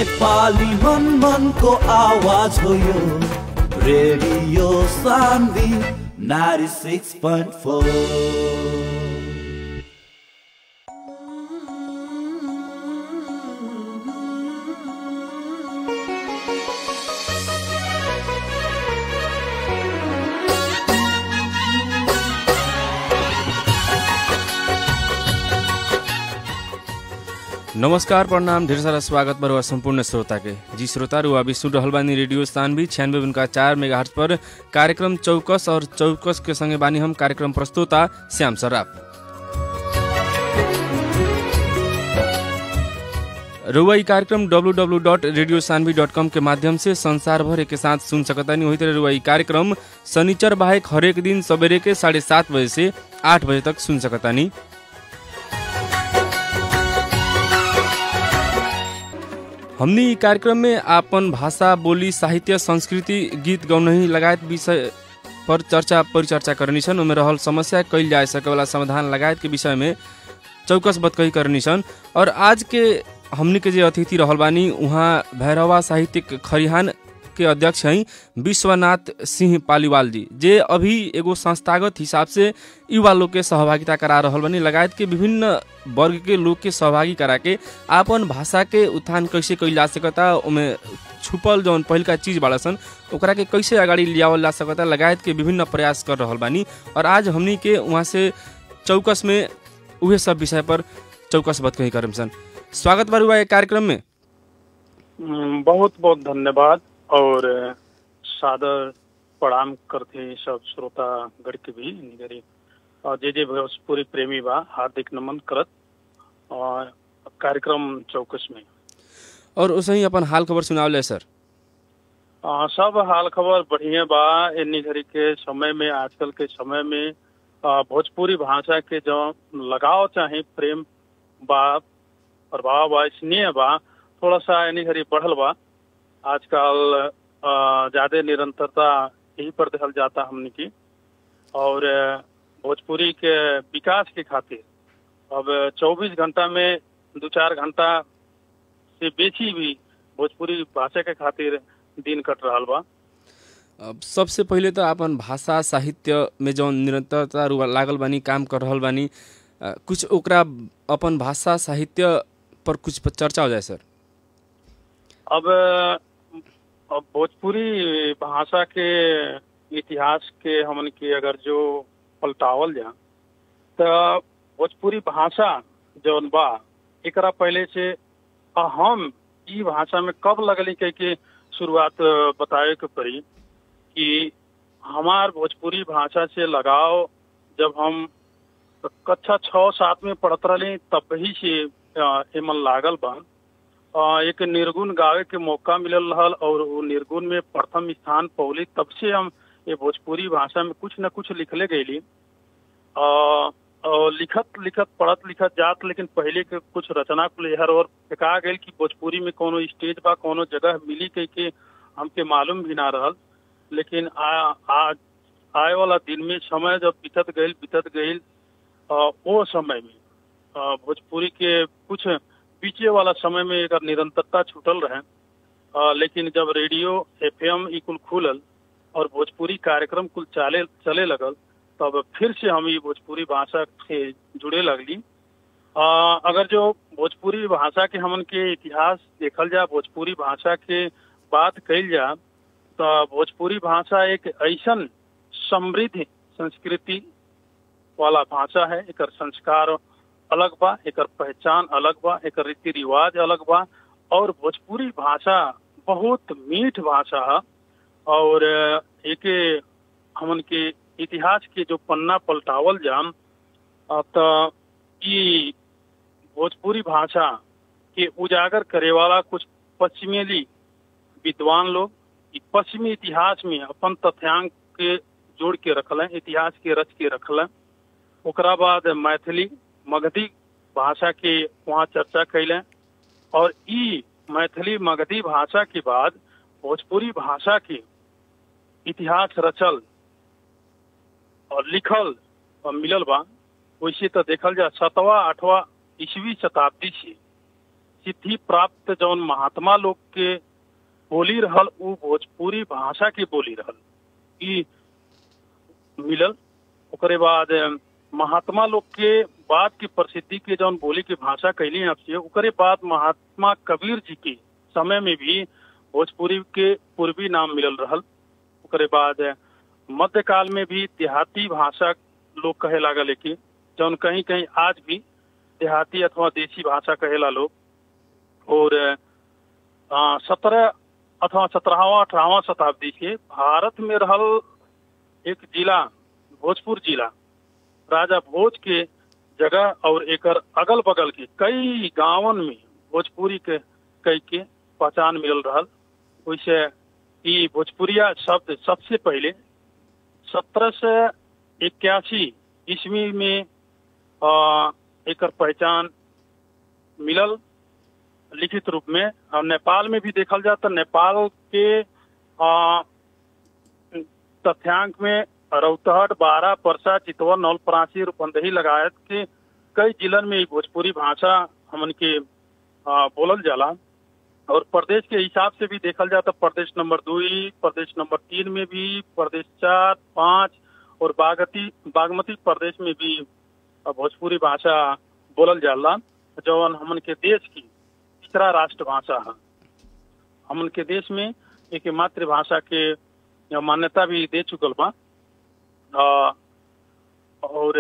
नेपाली मन मनको आवाज हो यो रेडियो सान्वी नारी सिक्स पोइन्ट फोर नमस्कार प्रणाम ढेर सारा स्वागत बा संपूर्ण श्रोता के जी श्रोता रु अभी सुन रहल बानी रेडियो स्थानवी छियानवे उनका चार मेगा पर कार्यक्रम चौकस और चौकस के संगे बानी हम कार्यक्रम प्रस्तुता श्याम सराफ रुआ ई कार्यक्रम W dot radio Saanvi dot com के माध्यम से संसार भर के साथ सुन सकतानी वही तरह रुआ ई कार्यक्रम शनिचर बाहेक हरेक दिन सवेरे के साढ़े सात बजे से आठ बजे तक सुन सकतानी हमनी ई कार्यक्रम में आपन भाषा बोली साहित्य संस्कृति गीत गौनही लगायत विषय पर चर्चा परिचर्चा करनी छन् ओमे रहल समस्या कैल जा सकेवाला समाधान लगायत के विषय में चौकस बतकही करनी छन् और आज के हमनी के जे अतिथि रहल बानी उहाँ भैरवा साहित्यिक खरिहान के अध्यक्ष हैं विश्वनाथ सिंह पालीवाल जी जे अभी एगो संस्थागत हिसाब से युवा लोग के सहभागिता करा रहल बनी लगायत के विभिन्न वर्ग के लोग के सहभागी करा के आपन भाषा के उत्थान कैसे कैल जा सकता ओमे छुपल जौन पहिलका चीज बाड़ा सन ओकरा के कैसे अगाडि लियावल जा सकता लगायत के विभिन्न प्रयास कर रहल बानी और आज हमनी के वहाँ से चौकस में उहे सब विषय पर चौकस बात कही करम सन स्वागत बा एक कार्यक्रम में बहुत बहुत धन्यवाद और सादर प्रणाम करते सब श्रोता गण के भी निगरी और जे जे भोजपुरी प्रेमी बा हार्दिक नमन करत और कार्यक्रम चौकस में और उसे ही अपन हाल खबर सुनावले सर आ, सब हाल खबर बढ़िया बा इन्नी घड़ी के समय में आजकल के समय में आ, भोजपुरी भाषा के जो लगाव चाहे प्रेम बा प्रभाव बा स्नेह बा थोड़ा सा इन्नी घड़ी बढ़ल बा आजकल ज्यादा निरंतरता यही पर देखल जाता हमने की और भोजपुरी के विकास के खातिर अब 24 घंटा में दो चार घंटा से बेची भी भोजपुरी भाषा के खातिर दिन कट रहा बा अब सबसे पहिले तो अपन भाषा साहित्य में जौन निरंतरता लागल बानी काम कर रहल बानी कुछ ओकरा अपन भाषा साहित्य पर कुछ चर्चा हो जाए सर अब अब भोजपुरी भाषा के इतिहास के हमन के अगर जो पलटावल जा तो भोजपुरी भाषा जौन बा एकरा पहले से हम ई भाषा में कब लगली कह के शुरुआत बतावे के पड़ी कि हमार भोजपुरी भाषा से लगाव जब हम कक्षा छः सात में पढ़त रही तब ही से एमन लागल बा एक निर्गुण गावे के मौका मिलल रहल और वो निर्गुण में प्रथम स्थान पौली तब से हम ये भोजपुरी भाषा में कुछ न कुछ लिखले गईली लिखत लिखत पढ़त लिखत जात लेकिन पहले के कुछ रचना कुल हर और फेंका गई कि भोजपुरी में कोनो स्टेज बा कोनो जगह मिली कह के हमके मालूम भी ना रहल लेकिन आ, आ, आए वाला दिन में समय जब बीतत गई बीतत गई वो समय में भोजपुरी के कुछ पीछे वाला समय में एक निरंतरता छूटल रहे आ, लेकिन जब रेडियो एफएम ई कुल खुलल और भोजपुरी कार्यक्रम कुल चले चले लगल तब फिर से हम ये भोजपुरी भाषा से जुड़े लगली आ, अगर जो भोजपुरी भाषा के हमन के इतिहास देखल जा भोजपुरी भाषा के बात कल जा तो भोजपुरी भाषा एक ऐसा समृद्ध संस्कृति वाला भाषा है एक संस्कार अलग बा एक पहचान अलग बा एक रीति रिवाज अलग बा और भोजपुरी भाषा बहुत मीठ भाषा है और एक हमन के इतिहास के जो पन्ना पलटावल जाम तो ये भोजपुरी भाषा के उजागर करे वाला कुछ पश्चिमेली विद्वान लोग पश्चिमी इतिहास में अपन तथ्यांक के जोड़ के रखल इतिहास के रच के रखल ओकरा बाद मैथिली मगधी भाषा के वहाँ चर्चा कैले और ई मैथिली मगधी भाषा के बाद भोजपुरी भाषा के इतिहास रचल और लिखल और मिलल बा वैसे तो देखल जा सतवा आठवा ईस्वी शताब्दी से सिद्धि प्राप्त जौन महात्मा लोग के बोली रहल उ भोजपुरी भाषा की बोली रहल ई मिलल ओकरे बाद महात्मा लोग के बाद की प्रसिद्धि के जौन बोली की भाषा कैली आपसे ओकरे बाद महात्मा कबीर जी के समय में भी भोजपुरी के पूर्वी नाम मिलल रहल ओकरे बाद मध्यकाल में भी देहाती भाषा लोग कहे लागल है कि जौन कहीं कहीं आज भी देहाती अथवा देसी भाषा कहेला लोग और सत्रह अथवा सत्रहवा अठारहवा शताब्दी के भारत में रहल एक जिला भोजपुर जिला राजा भोज के जगह और एकर अगल बगल के कई गांवन में भोजपुरी के कई के पहचान मिलल रहल वैसे ई भोजपुरिया शब्द सबसे पहले सत्रह सौ इक्यासी ईस्वी में आ, एकर पहचान मिलल लिखित रूप में और नेपाल में भी देखल जाए तो नेपाल के आ, तथ्यांक में रौतहट बारह परसा चितवन नौलपरासी रूपंदही लगायत के कई जिलन में भोजपुरी भाषा हमन के आ, बोलल जाला और प्रदेश के हिसाब से भी देखल जाए तो प्रदेश नंबर दुई प्रदेश नंबर तीन में भी प्रदेश चार पाँच और बागती बागमती प्रदेश में भी भोजपुरी भाषा बोलल जाला जौन हमन के देश की तीसरा राष्ट्र भाषा है हमन के देश में एक मातृभाषा के मान्यता भी दे चुकल बा और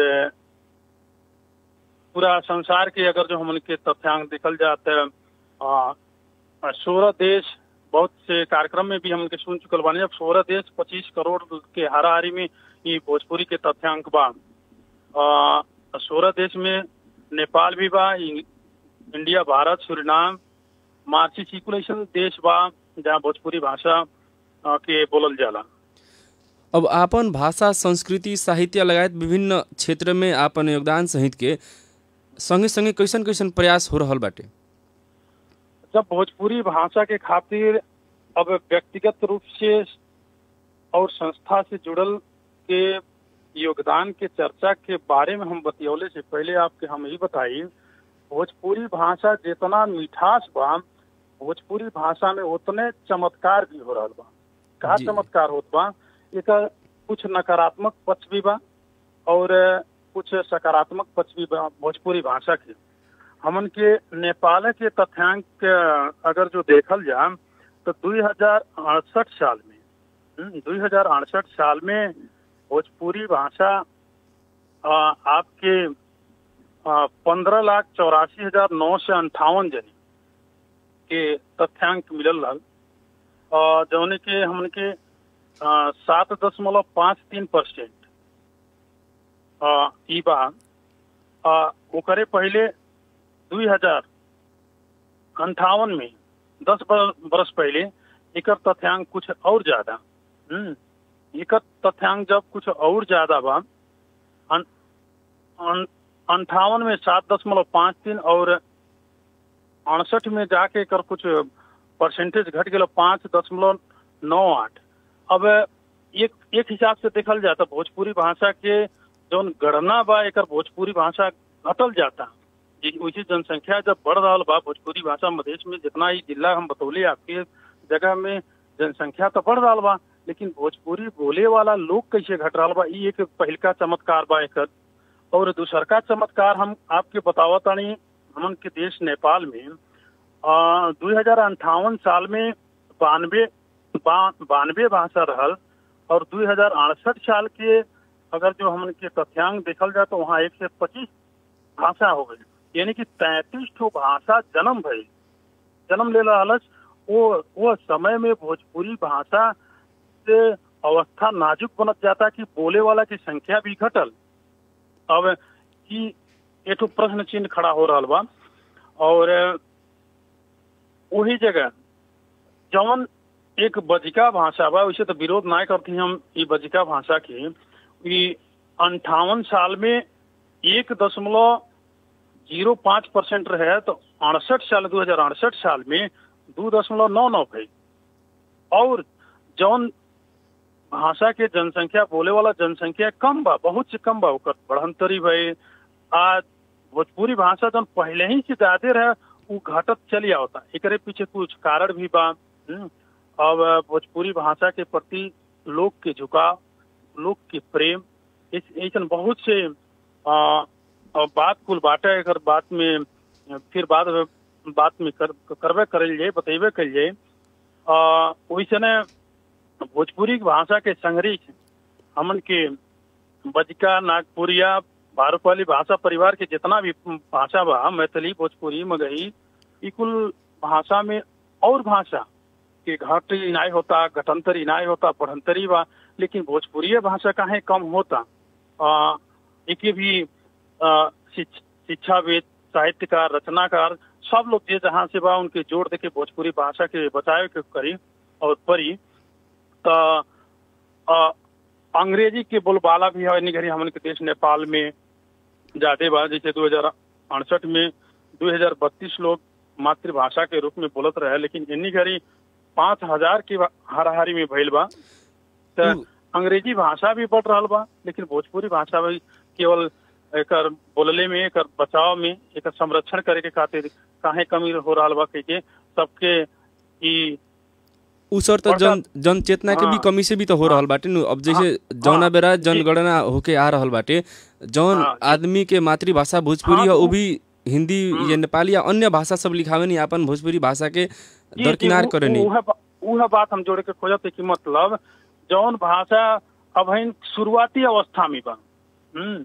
पूरा संसार के अगर जो हमन के तथ्यांक देखल जाते सोलह देश बहुत से कार्यक्रम में भी हम के सुन चुकल बानी अब सोलह देश पच्चीस करोड़ के हाराहारी में ये भोजपुरी के तथ्यांक बा सोलह देश में नेपाल भी बा इंडिया भारत सुरीनाम मार्ची सिकुलेशन देश बा जहाँ भोजपुरी भाषा के बोलल जाला अब आपन भाषा संस्कृति साहित्य लगायत विभिन्न क्षेत्र में आपन योगदान सहित के संगे संगे कैसन कैसन प्रयास हो रहल बाटे जब भोजपुरी भाषा के खातिर अब व्यक्तिगत रूप से और संस्था से जुड़ल के योगदान के चर्चा के बारे में हम बतियौले से पहले आपके हम ही बताई भोजपुरी भाषा जितना मिठास बा भोजपुरी भाषा में उतने चमत्कार भी हो रहा बा कहा चमत्कार होत बा एक कुछ नकारात्मक पक्ष भी बा और कुछ सकारात्मक पक्ष भी बा भोजपुरी भाषा के हमन के नेपाल के तथ्यांक अगर जो देखल जा तो दुई हजार अड़सठ साल में दुई हजार अड़सठ साल में भोजपुरी भाषा आपके पंद्रह लाख चौरासी हजार नौ सौ अंठावन जने के तथ्यांक मिलल रहा जौने के हमन के सात दशमलव पाँच तीन परसेंट ई बा ओकरे पहले दुई हजार अंठावन में दस बरस पहले एक तथ्यांक कुछ और ज्यादा एक तथ्यांक जब कुछ और ज्यादा बा अन, अन, अंठावन में सात दशमलव पाँच तीन और अड़सठ में जाके कर कुछ परसेंटेज घट गया पाँच दशमलव नौ आठ अब एक एक हिसाब से देखल जाता भोजपुरी भाषा के जौन गणना बा एक भोजपुरी भाषा घटल जाता वैसे जनसंख्या जब बढ़ रहा बा भोजपुरी भाषा मधेश में जितना ही जिला हम बतौले आपके जगह में जनसंख्या तो बढ़ रहा बा लेकिन भोजपुरी बोले वाला लोग कैसे घट रहा बा ये एक पहलका चमत्कार बा एक और दूसर का चमत्कार हम आपके बतावतानी हमन के देश नेपाल में दो हजार अंठावन साल में बानवे बानवे भाषा रहल और दो हजार अड़सठ साल के अगर जो हमन के तथ्यांक देखल जाए तो वहाँ एक से पच्चीस भाषा हो गई यानी कि तैतीस ठो भाषा जन्म भई जन्म ले रहा वो वो समय में भोजपुरी भाषा से अवस्था नाजुक बनत जाता कि बोले वाला की संख्या भी घटल अब कि एक प्रश्न चिन्ह खड़ा हो रहा बा और वही जगह जवन एक बजिका भाषा बा वैसे तो विरोध ना करती हम ये बजिका भाषा की अंठावन साल में एक दशमलव जीरो पाँच परसेंट रहे तो अड़सठ साल दो हजार अड़सठ साल में दो दशमलव नौ नौ भई और जौन भाषा के जनसंख्या बोले वाला जनसंख्या कम बा बहुत से कम बा ओकर बढ़ंतरी भई आज भोजपुरी भाषा जौन पहले ही से ज्यादा रहे उ घटत चली आवता एकरे पीछे कुछ कारण भी बा हम्म, अब भोजपुरी भाषा के प्रति लोग के झुकाव लोग के प्रेम इस- ऐसन बहुत से आ, आ, बात कुल बाटे अगर बात में फिर बाद बात में कर, करबे करल जाए बतेबे कल जाए आ, वैसने भोजपुरी भाषा के संग्रही हमन के बजका नागपुरिया भारूपाली भाषा परिवार के जितना भी भाषा बा मैथिली भोजपुरी मगही ई कुल भाषा में और भाषा के घट इनाय होता घटंतर इनाय होता बढ़ंतरी बा लेकिन भोजपुरी भाषा काहे कम होता आ, एके भी आ, शिक्ष- शिक्षाविद साहित्यकार रचनाकार सब लोग जे जहाँ से बा उनके जोड़ दे के भोजपुरी भाषा के बचावे के करी और परी त आ, अंग्रेजी के बोलबाला भी है घड़ी हमन के देश नेपाल में ज्यादा बा जैसे दो हजार अड़सठ में दो हजार बत्तीस लोग मातृभाषा के रूप में बोलत रहे लेकिन इन्हीं घड़ी पाँच हजार की हाराहारी में भइल बा त उ- अंग्रेजी भाषा भी बढ़ रहा बा लेकिन भोजपुरी भाषा भी केवल एकर बोलले में एकर बचाव में एकर संरक्षण करे के खातिर काहे कमी हो रहा बा कह के सबके ई उ सर त जन जन चेतना के भी हाँ। कमी से भी तो हो रहल बाटे नु अब जैसे हाँ, जौना हाँ, बेरा जी। जनगणना होके आ रहल बाटे जौन हाँ, जी। आदमी के मातृभाषा भोजपुरी हाँ, है उ उ- भी हिंदी या नेपाली या अन्य भाषा सब लिखावे नहीं अपन भोजपुरी भाषा के जी, दरकिनार जी, उ- करे नहीं उहे बा- उहे बात हम जोड़े के खोजत है कि मतलब जौन भाषा अभी शुरुआती अवस्था में बा हम्म,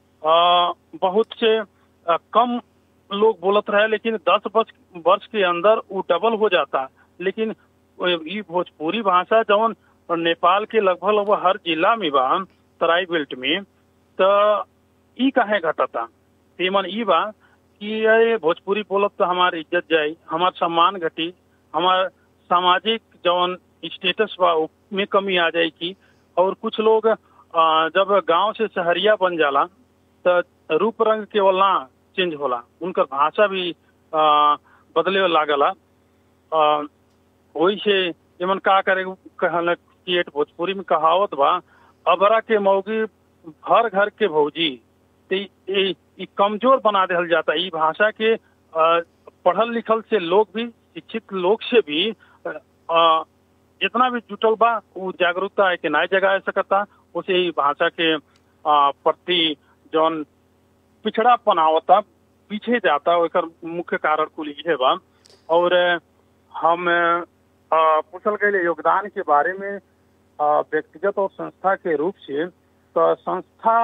आ, बहुत से आ, कम लोग बोलत रहे लेकिन दस वर्ष वर्ष के अंदर वो डबल हो जाता लेकिन ई भोजपुरी भाषा जौन नेपाल के लगभग लगभग हर जिला में बा तराई बेल्ट में तो ई काहे घटता तेमन ई बा कि अरे भोजपुरी बोलब तो हमार इज्जत जाई हमार सम्मान घटी हमार सामाजिक जौन स्टेटस बा उ- में कमी आ जाए की और कुछ लोग आ, जब गांव से शहरिया बन जाला तो रूप रंग केवल ना चेंज होला उनकर भाषा भी आ, बदले लागला आ, वही से एमन का करे कहल कि एक भोजपुरी में कहावत बा अबरा के मौगी हर घर के भौजी तो ई- ई ई कमजोर बना देल जाता ई भाषा के आ, पढ़ल लिखल से लोग भी शिक्षित लोग से भी आ, जितना भी जुटल बा वो जागरूकता है कि नए जगह सकता उसे ई भाषा के आ, प्रति जौन पिछड़ापन आवता पीछे जाता ओकर मुख्य कारण कुल इहे बा और अ, हम अ, पूछल गए योगदान के बारे में अ, व्यक्तिगत और संस्था के रूप से तो संस्था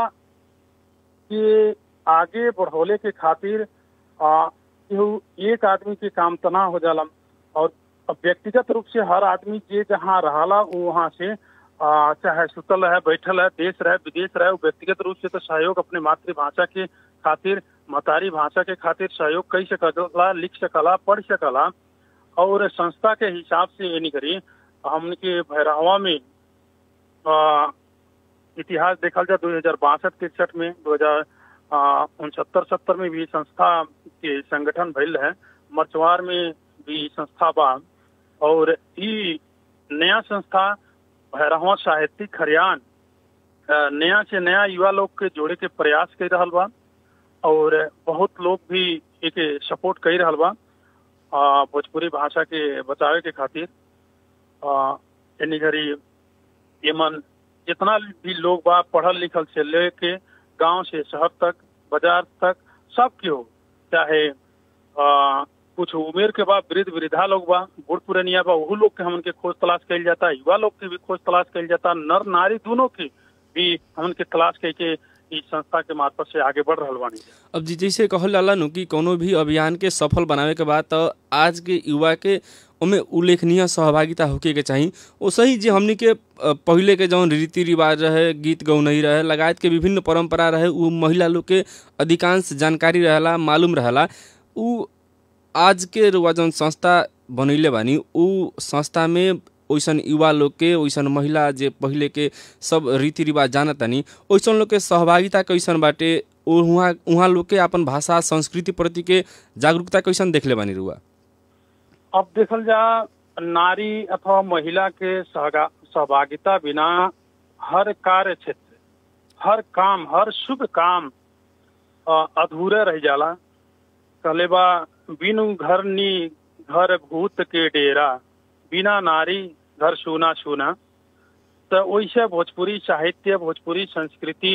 के आगे बढ़ोले के खातिर अ, केहू एक आदमी के काम तना हो जाला और व्यक्तिगत रूप से हर आदमी जे जहाँ रहला वो वहाँ से आ, चाहे सुतल है बैठल है देश रहे विदेश रहे वो व्यक्तिगत रूप से तो सहयोग अपने मातृभाषा के खातिर मतारी भाषा के खातिर सहयोग कर सकला लिख सकला पढ़ सकला और संस्था के हिसाब से यानी करी हमने के भैरहवा में आ, इतिहास देखल जाए दो हजार बासठ तिरसठ में दो हजार उनसत्तर सत्तर में भी संस्था के संगठन भइल है मरचवार में भी संस्था बा और ई नया संस्था भैरहवा साहित्यिक हरियाण अ, नया से नया युवा लोग के जोड़े के प्रयास कर रहल बा और बहुत लोग भी एक सपोर्ट कर रहल बा अ, भोजपुरी भाषा के बचावे के खातिर अ, यानी घड़ी एमन जितना भी लोग बा पढ़ल लिखल से लेके गांव से शहर तक बाजार तक सब के हो चाहे आ, कुछ उम्र के बाद वृद्ध वृद्धा लोग बा बूढ़ पुरनिया बा वहू लोग के हमन के खोज तलाश कइल जाता युवा लोग के भी खोज तलाश कइल जाता नर नारी दोनों की भी हमन के तलाश कई के इस संस्था के मार्फत से आगे बढ़ रहल बानी अब जी जैसे कहल जाला नु कि कोनो भी अभियान के सफल बनावे के बाद तो आज के युवा के ओमे उल्लेखनीय सहभागिता होके के चाही ओसही जे हमनी के अ, पहिले के जौन रीति रिवाज रहे गीत गौनई रहे लगायत के विभिन्न परंपरा रहे उ महिला लोग के अधिकांश जानकारी रहेला मालूम रहेला उ आज के रुआ जौन संस्था बनैले बानी उ संस्था में ओइसन युवा लोग के ओइसन महिला जे पहिले के सब रीति रिवाज जानतानी ओइसन लोग के सहभागिता कैसन बाटे उहाँ उहाँ लोग के अपन भाषा संस्कृति प्रति के जागरूकता कैसन देखले बानी रुआ अब देखल जा नारी अथवा महिला के सहगा- सहभागिता बिना हर कार्य क्षेत्र हर काम हर शुभ काम अ, अधूरे रह जाला कहले बा बिनु घर नी घर भूत के डेरा बिना नारी घर सुना सुना तो वैसे भोजपुरी साहित्य भोजपुरी संस्कृति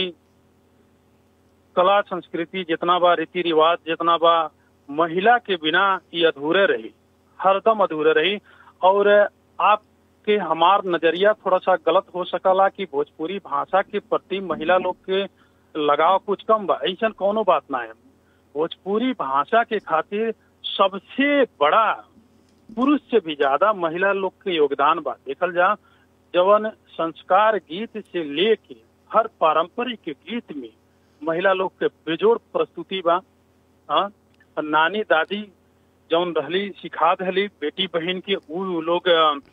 कला संस्कृति जितना बा रीति रिवाज जितना बा महिला के बिना ये अधूरे रही हरदम अधूरे रही और आपके हमार नजरिया थोड़ा सा गलत हो सकला कि भोजपुरी भाषा के प्रति महिला लोग के लगाव कुछ कम बा ऐसा कोनो बात ना है भोजपुरी भाषा के खातिर सबसे बड़ा पुरुष से भी ज्यादा महिला लोग के योगदान बा देखल जा जवन संस्कार गीत से लेके हर पारंपरिक गीत में महिला लोग के बेजोड़ प्रस्तुति बा हाँ नानी दादी जौन रहली सिखा दहली बेटी बहन के उ लोग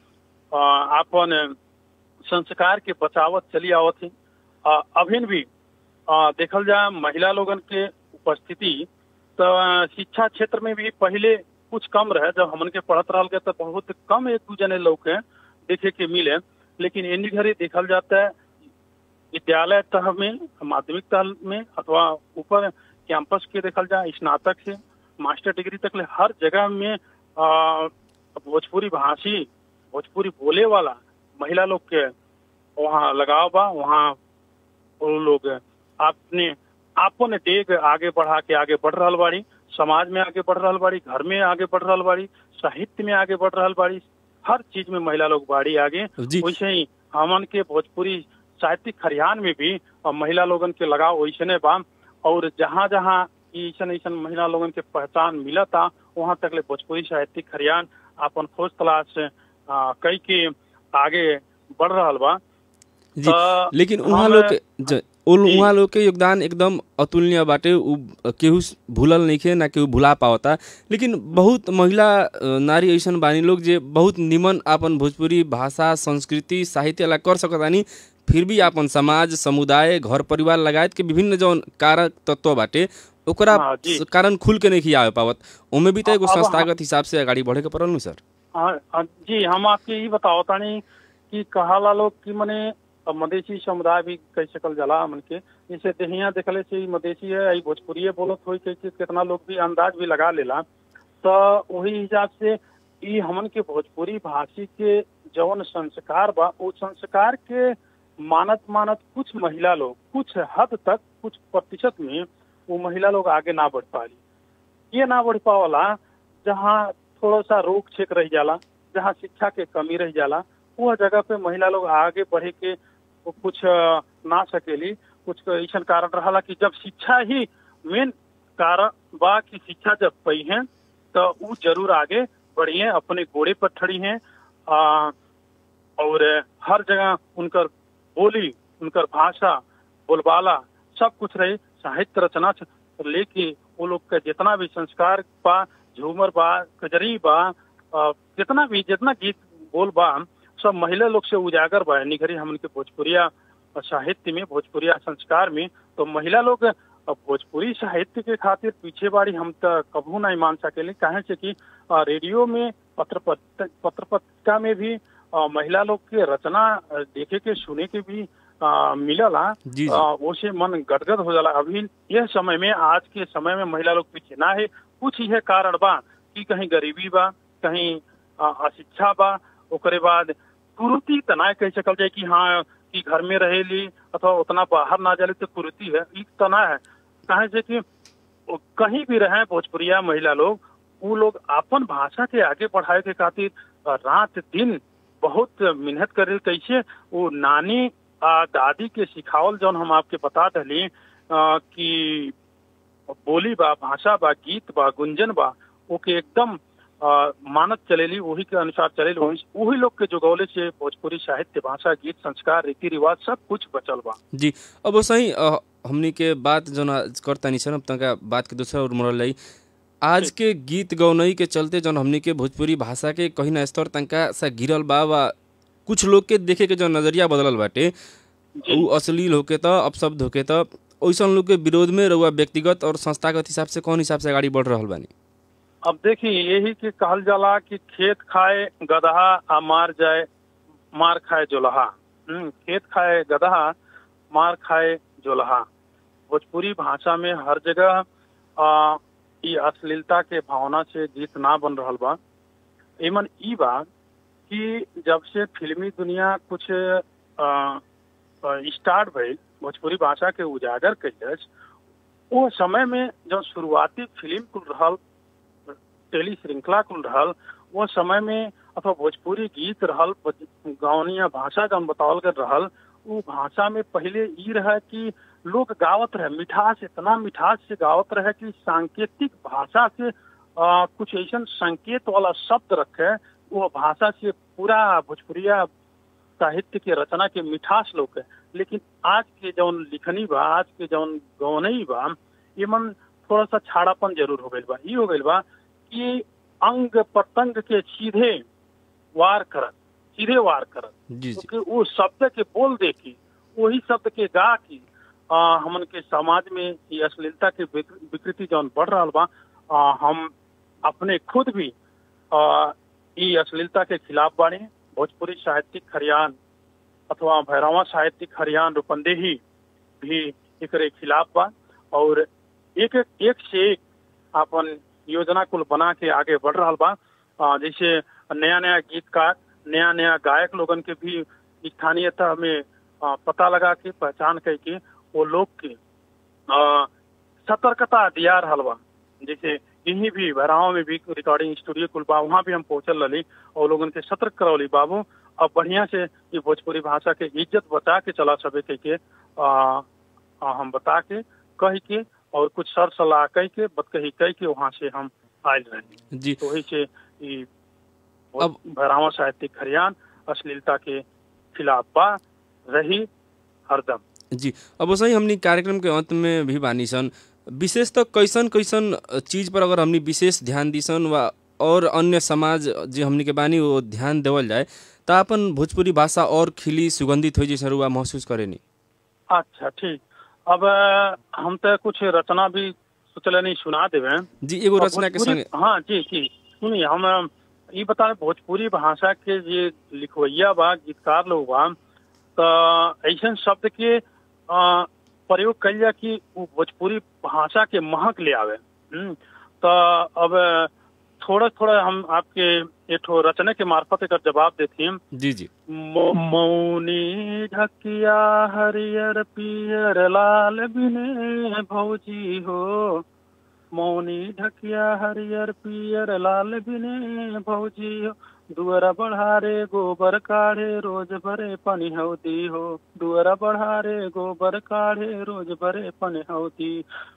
अपन संस्कार के बचावत चली आवत है अभिन भी आ, देखल जा महिला लोगन के उपस्थिति तो शिक्षा क्षेत्र में भी पहले कुछ कम रहे जब हमन के पढ़त रहा के तो बहुत कम एक दू जने लोग के देखे के मिले लेकिन इन घड़ी देखल जाता है विद्यालय तह में माध्यमिक तह में अथवा ऊपर कैंपस के देखल जाए स्नातक से मास्टर डिग्री तक ले हर जगह में भोजपुरी भाषी भोजपुरी बोले वाला महिला लोग के वहाँ लगाव बा वहाँ वो लोग अपने अपन डेग आगे बढ़ा के आगे बढ़ रहा बाड़ी समाज में आगे बढ़ रहा बाड़ी घर में आगे बढ़ रहा बाड़ी साहित्य में आगे बढ़ रहा बाड़ी हर चीज में महिला लोग बाड़ी आगे वैसे ही हमन के भोजपुरी साहित्यिक खरियान में भी महिला लोगन के लगाव वैसे बा और जहाँ जहाँ ऐसा ऐसा महिला लोगन के पहचान मिला था वहाँ तक ले भोजपुरी साहित्यिक खरियान अपन खोज तलाश कई के आगे बढ़ रहा बा जी लेकिन वहाँ लोग वहाँ लोग के योगदान एकदम अतुलनीय बाटे केहू भूलल नहीं खे ना केहू भुला पावता लेकिन बहुत महिला नारी ऐसा बानी लोग जे बहुत निमन आपन भोजपुरी भाषा संस्कृति साहित्य ला कर सकतानी फिर भी आपन समाज समुदाय घर परिवार लगायत के विभिन्न जौन कारक तत्व बाटे ओकरा कारण खुल के नहीं आवे पावत ओमे भी तो एगो संस्थागत हिसाब से आगाड़ी बढ़े के पड़ल नु सर जी हम आपके ये बताओ तानी कि कहाला लोग कि मने मधेसी समुदाय भी कह सकल जाला मन के जैसे देहिया देखले से मधेसी है आई भोजपुरी बोलत हो कितना लोग भी अंदाज भी लगा लेला तो वही हिसाब से ई हमन के भोजपुरी भाषी के जौन संस्कार बा वो संस्कार के मानत मानत कुछ महिला लोग कुछ हद तक कुछ प्रतिशत में वो महिला लोग आगे ना बढ़ पाली ये ना बढ़ पावला जहाँ थोड़ा सा रोक छेक रह जाला जहाँ शिक्षा के कमी रह जाला वह जगह पे महिला लोग आगे बढ़े के कुछ ना सकेली कुछ ऐसा कारण रहा कि जब शिक्षा ही मेन कारण बा कि शिक्षा जब पई है तो वो जरूर आगे बढ़ी है अपने घोड़े पर ठड़ी है और हर जगह उनकर बोली उनकर भाषा बोलबाला सब कुछ रही साहित्य रचना लेके वो लोग का जितना भी संस्कार बा झूमर बा कजरी बा जितना भी जितना गीत बोल बा सब महिला लोग से उजागर बा निघरी हमन के भोजपुरिया साहित्य में भोजपुरिया संस्कार में तो महिला लोग भोजपुरी साहित्य के खातिर पीछे बाड़ी हम तो कभू नहीं मान सकेले कहे से कि रेडियो में पत्र पत्र पत्रिका में भी महिला लोग के रचना देखे के सुने के भी मिलला वो से मन गदगद हो जाला अभी यह समय में आज के समय में महिला लोग पीछे ना है कुछ यह कारण बा कि कहीं गरीबी बा कहीं अशिक्षा बा ओकरे बाद कुरुति तना कह सकल जाए कि हाँ कि घर में रहेली अथवा उतना बाहर ना जाले तो कुरुति है एक तना है कहे से कि कहीं भी रहे भोजपुरिया महिला लोग वो लोग अपन भाषा के आगे बढ़ाए के खातिर रात दिन बहुत मेहनत करे कैसे वो नानी आ, दादी के सिखावल जौन हम आपके बता दली कि बोली बा भाषा बा गीत बा गुंजन बा ओके एकदम आ, मानक चलेली वही के अनुसार चलेली वही वही लोग के जुगौले से भोजपुरी साहित्य भाषा गीत संस्कार रीति रिवाज सब कुछ बचल बा जी अब सही हमनी के बात जो करता नहीं अब तक बात के दूसरा और मोड़ल लाई आज के गीत गौनई के चलते जौन हमनी के भोजपुरी भाषा के कहीं ना स्तर तनका सा गिरल बा वा कुछ लोग के देखे के जो नजरिया बदलल बाटे उ अश्लील होके त अपशब्द होके त वैसा लोग के विरोध में रहुआ व्यक्तिगत और संस्थागत हिसाब से कौन हिसाब से आगे बढ़ रहा बानी अब देखिए यही के कहल जाला कि खेत खाए गदहा आ मार जाए मार खाए जोलहा खेत खाए गदहा मार खाए जोलहा भोजपुरी भाषा में हर जगह आ, ई अश्लीलता के भावना से गीत ना बन रहल बा एमन ई बा कि जब से फिल्मी दुनिया कुछ स्टार्ट भइल भोजपुरी भाषा के उजागर कैलस वो समय में जब शुरुआती फिल्म कुल रहल टेली श्रृंखला कुल रहल वो समय में अथवा भोजपुरी गीत रहल गावनिया भाषा जौन बतावल कर रहल वो भाषा में पहले ई रहे कि लोग गावत रहे मिठास इतना मिठास से गावत रहे कि सांकेतिक भाषा से आ, कुछ ऐसा संकेत वाला शब्द रखे वो भाषा से पूरा भोजपुरिया साहित्य के रचना के मिठास लोग है लेकिन आज के जौन लिखनी बा आज के जौन गौनई बा ये मन थोड़ा सा छाड़ापन जरूर हो गई बा ई हो गई बा कि अंग पतंग के सीधे वार करत सीधे वार करत जी जी क्योंकि वो शब्द के बोल दे की वही शब्द के गा की आ, हमन के समाज में ये अश्लीलता के विक- विकृति जौन बढ़ रहा बा आ, हम अपने खुद भी आ, ई अश्लीलता के खिलाफ बानी भोजपुरी साहित्यिक खरियान अथवा भैरवा साहित्यिक खरियान रूपंदेही भी एकरे खिलाफ बा और एक एक से एक अपन योजना कुल बना के आगे बढ़ रहा बा आ, जैसे नया नया गीतकार नया नया गायक लोगन के भी स्थानीयता में आ, पता लगा के पहचान करके वो लोग के आ, सतर्कता दिया रहल बा जैसे यहीं भी भराव में भी रिकॉर्डिंग स्टूडियो कुल बा वहाँ भी हम पहुंचल रही और लोगन के सतर्क करौली बाबू अब बढ़िया से ये भोजपुरी भाषा के इज्जत बचा के चला सके कह के आ, आ, हम बता के कह के और कुछ सर सलाह कह के बत कही कह के वहाँ से हम आयल रहे जी तो वही से ई अब- भरावा साहित्यिक खरियान अश्लीलता के खिलाफ बा रही हरदम जी अब वैसे ही हमनी कार्यक्रम के अंत में भी बानी सन विशेष तो कैसन कैसन चीज पर अगर हमनी विशेष ध्यान दिसन वा और अन्य समाज जो हमनी के बानी वो ध्यान देवल जाए त अपन भोजपुरी भाषा और खिली सुगंधित हो जैसे रुआ महसूस करेनी अच्छा ठीक अब अ, हम तो कुछ रचना भी सोचले नहीं सुना देवे जी एगो रचना के भोजपुरी- संगे हाँ जी जी सुनिए हम अ, ई बता रहे भोजपुरी भाषा के जे लिखवैया बा गीतकार लोग बा तो ऐसा शब्द के अ, प्रयोग कल जा कि वो भोजपुरी भाषा के महक ले आवे हम्म, तो अब अ, थोड़ा थोड़ा हम आपके एक रचना के मार्फत एक जवाब देती हैं जी जी मौ- मौनी ढकिया हरियर पियर लाल बिने भौजी हो मौनी ढकिया हरियर पियर लाल बिने भौजी हो दुअरा बढ़ारे गोबर काढ़े रोज भरे पनी हौदी हो दुअरा बढ़ारे गोबर काढ़े रोज भरे पनी हौदी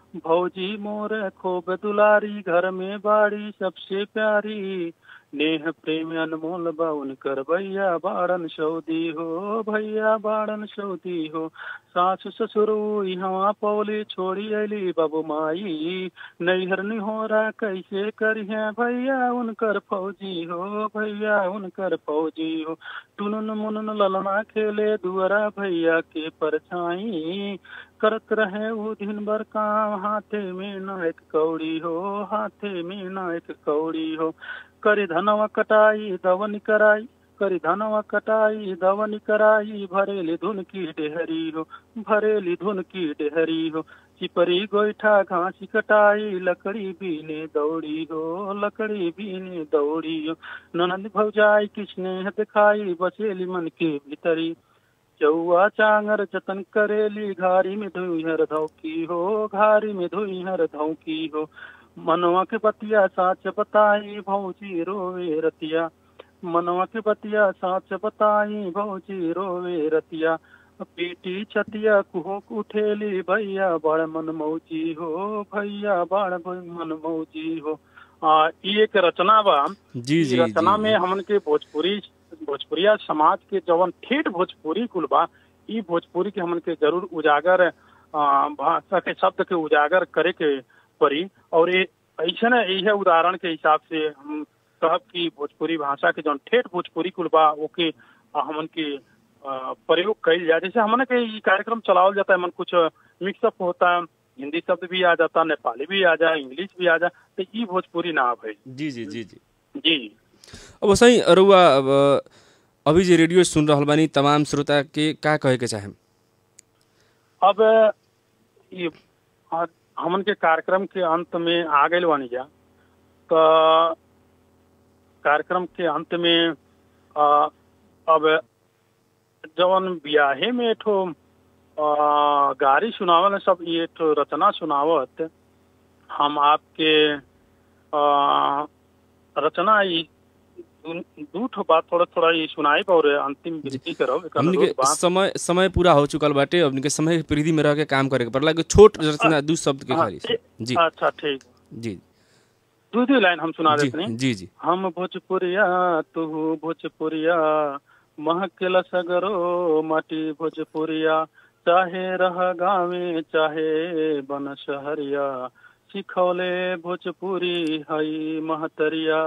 भौजी मोर खूब दुलारी घर में बाड़ी सबसे प्यारी नेह प्रेम अनमोल बा उनकर भैया बाड़न सऊदी हो भैया बाड़न सऊदी हो सास ससुर यहाँ पौली छोड़ी अली बाबू माई नैहर निहोरा कैसे करिहे भैया उनकर फौजी हो भैया उनकर फौजी हो टुनुन मुनुन ललना खेले दुअरा भैया के परछाई करत रहे वो दिन भर काम हाथे में न एक कौड़ी हो हाथे में न एक कौड़ी हो करी धनवा कटाई दवन कराई करी धनवा कटाई दवन कराई भरेली धुन की डेहरी हो भरेली धुन की डेहरी हो चिपरी गोईठा घासी कटाई लकड़ी बीने दौड़ी हो लकड़ी बीने दौड़ी हो ननद भौजाई किसने दिखाई बसेली मन के भीतरी चौआ चांगर जतन करेली घारी में धुईहर धौकी हो घारी में धुईहर धौकी हो मनवा के बतिया साच बताई भौजी रोवे रतिया मनवा के बतिया साच बताई भौजी रोवे रतिया पीटी छतिया कुहो उठेली भैया बड़ मन मौजी हो भैया बड़ मन मौजी हो आ ई एक रचना बा जी ई जी रचना जी में हमन के भोजपुरी भोजपुरिया समाज के जवन ठेठ भोजपुरी कुल बा ई भोजपुरी के हमन के जरूर उजागर आ, भाषा के शब्द के उजागर करे के पड़ी और ये ऐसे न यही उदाहरण के हिसाब से हम कहब कि भोजपुरी भाषा के जौन ठेठ भोजपुरी कुल बा ओके आ, हमन के आ, प्रयोग कइल जाए जैसे हमन के ई कार्यक्रम चलावल जाता है मन कुछ मिक्सअप होता है हिंदी शब्द भी आ जाता नेपाली भी आ जाए इंग्लिश भी आ जाए तो ई भोजपुरी ना भाई जी जी जी जी जी अब वैसे अरुआ अब अभी जे रेडियो सुन रहल बानी तमाम श्रोता के का कहे के चाहे अब ये आ- हमन के कार्यक्रम के अंत में आ गए बानी जा तो कार्यक्रम के अंत में आ, अब जवन ब्याहे में एठो आ, गारी सुनावल सब ये तो रचना सुनावत हम आपके आ, रचना ई दू- दू ठो बात थोड़ा थोड़ा ये सुनाई और अंतिम विनती करब एकर हमनी अनुरोध के बा। समय समय पूरा हो चुकल बाटे हमनी के समय के परिधि में रह के काम करे के पड़ला एगो छोट रचना दू शब्द के हाँ, खाली से। ठीक- जी अच्छा ठीक जी दू दू लाइन हम सुना जी देते हैं जी जी हम भोजपुरिया तू भोजपुरिया महकेला सगरो माटी भोजपुरिया चाहे रह गावे चाहे बन शहरिया सिखौले भोजपुरी हई महतरिया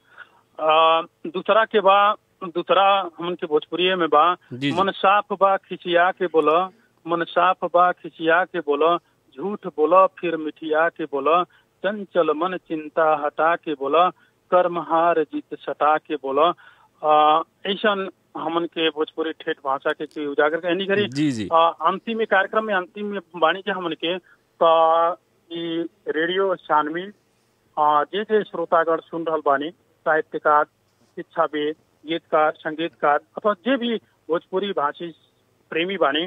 आ, दूसरा के बा दूसरा हमन के भोजपुरिये में बा जी, जी। मन साफ बा खिसिया के बोला मन साफ बा खिसिया के बोला झूठ बोला फिर मिठिया के बोला चंचल मन चिंता हटा के बोला कर्म हार जीत सटा के बोला आ, ऐसन हमन के भोजपुरी ठेठ भाषा के, के उजागर के एनी करी जी जी आ, अंतिम में कार्यक्रम में अंतिम में बाणी के हमन के त ई रेडियो छानवी आ, जे जे श्रोतागण सुन रहल बानी साहित्यकार शिक्षाविद गीतकार संगीतकार अथवा जे भी भोजपुरी भाषी प्रेमी बानी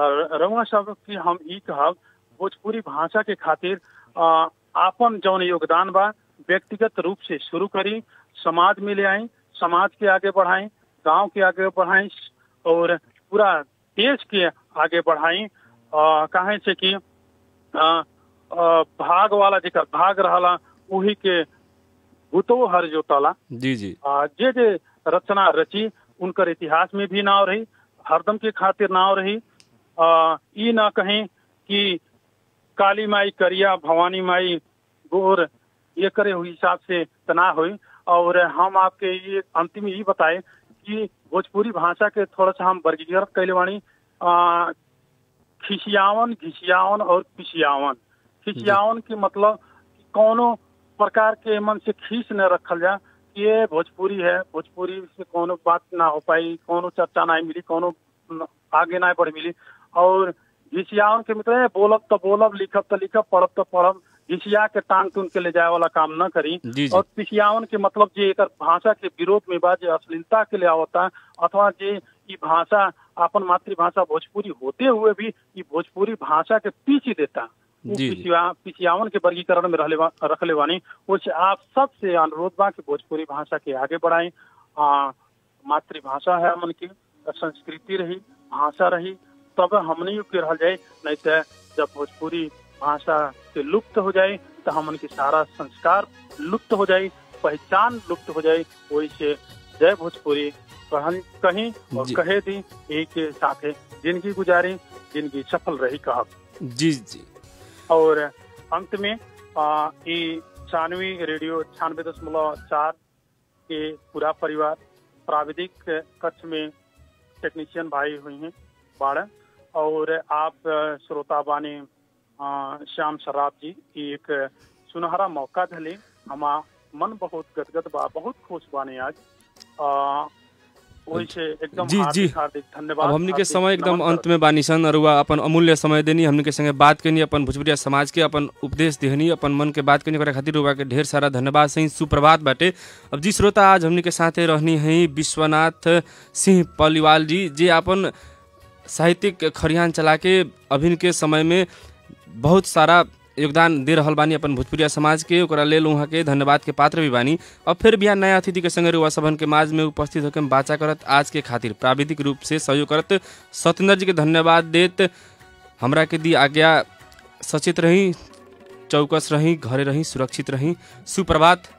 रउआ सब की हम ई कहब भोजपुरी भाषा के खातिर आ, आपन जौन योगदान बा व्यक्तिगत रूप से शुरू करी समाज में ले आई समाज के आगे बढ़ाई गांव के आगे बढ़ाई और पूरा देश के आगे बढ़ाई आ, काहे से कि आ, आ, भाग वाला जेकर भाग रहला उही के भूतो हर जोतला जी जी आ, जे जे रचना रची उनकर इतिहास में भी नाव रही हरदम के खातिर नाव रही आ, ई ना कहें कि काली माई करिया भवानी माई गोर ये करे हुई हिसाब से तना हुई और हम आपके ये अंतिम ये बताए कि भोजपुरी भाषा के थोड़ा सा हम वर्गीकृत कैले बानी आ, खिसियावन घिसियावन और पिसियावन खिसियावन के मतलब कि कौनो प्रकार के मन से खींच न रखल जा कि ये भोजपुरी है भोजपुरी से कोनो बात ना हो पाई कोनो चर्चा ना मिली कोनो न- आगे ना बढ़ मिली और घिसियावन के मतलब है, बोलब तो बोलब लिखब तो लिखब पढ़ब तो पढ़ब घिसिया के टांग तुन के ले जाए वाला काम न करी जी, जी। और पिसियावन के मतलब जे एकर भाषा के विरोध में बा जे अश्लीलता के लिए आवता अथवा जे ई भाषा अपन मातृभाषा भोजपुरी होते हुए भी ई भोजपुरी भाषा के पीछे देता उ जी, जी। पिछिया- पिछियावन के वर्गीकरण में रहले बा- रखले बानी उससे आप सबसे अनुरोध बा कि भोजपुरी भाषा के आगे बढ़ाई आ, मातृभाषा है हमन की संस्कृति रही भाषा रही तब हमनी के रह जाए नहीं तो जब भोजपुरी भाषा के लुप्त हो जाए तो हमन के सारा संस्कार लुप्त हो जाए पहचान लुप्त हो जाए वही से जय भोजपुरी कहन कहीं और जी। कहे दी एक के साथ जिंदगी गुजारी जिंदगी सफल रही कहब जी जी और अंत में आ, ई छानवी रेडियो छियानवे दशमलव चार के पूरा परिवार प्राविधिक कक्ष में टेक्नीशियन भाई हुई हैं बारह और आप अ, श्रोता बानी अ, श्याम शराब जी ई एक सुनहरा मौका धले हमा मन बहुत गदगद बा बहुत खुश बानी आज अ, वही से एकदम जी, जी। हार्दिक हार्दिक धन्यवाद अब हमनी के हार्दिक समय एकदम नमन अंत में बानी सन अरुआ अपन अमूल्य समय देनी हमनी के संगे बात करनी अपन भोजपुरिया समाज के अपन उपदेश देहनी अपन मन के बात करनी ओकरा खातिर रुआ के ढेर सारा धन्यवाद सही सुप्रभात बाटे अब जी श्रोता आज हमनी के साथे रहनी है विश्वनाथ सिंह पलिवाल जी जे अपन साहित्यिक खरियान चला के अभिन के समय में बहुत सारा योगदान दे रहल बानी अपन भोजपुरिया समाज के ओकरा लेल उहाँ के धन्यवाद के पात्र भी बानी अब फिर बिहान नया अतिथि के संगे रुआ सभन के माज में उपस्थित होकर बाचा करत आज के खातिर प्राविधिक रूप से सहयोग करत सत्येंद्र जी के धन्यवाद देत हमरा के दी आज्ञा सचेत रही चौकस रही घरे रही सुरक्षित रही सुप्रभात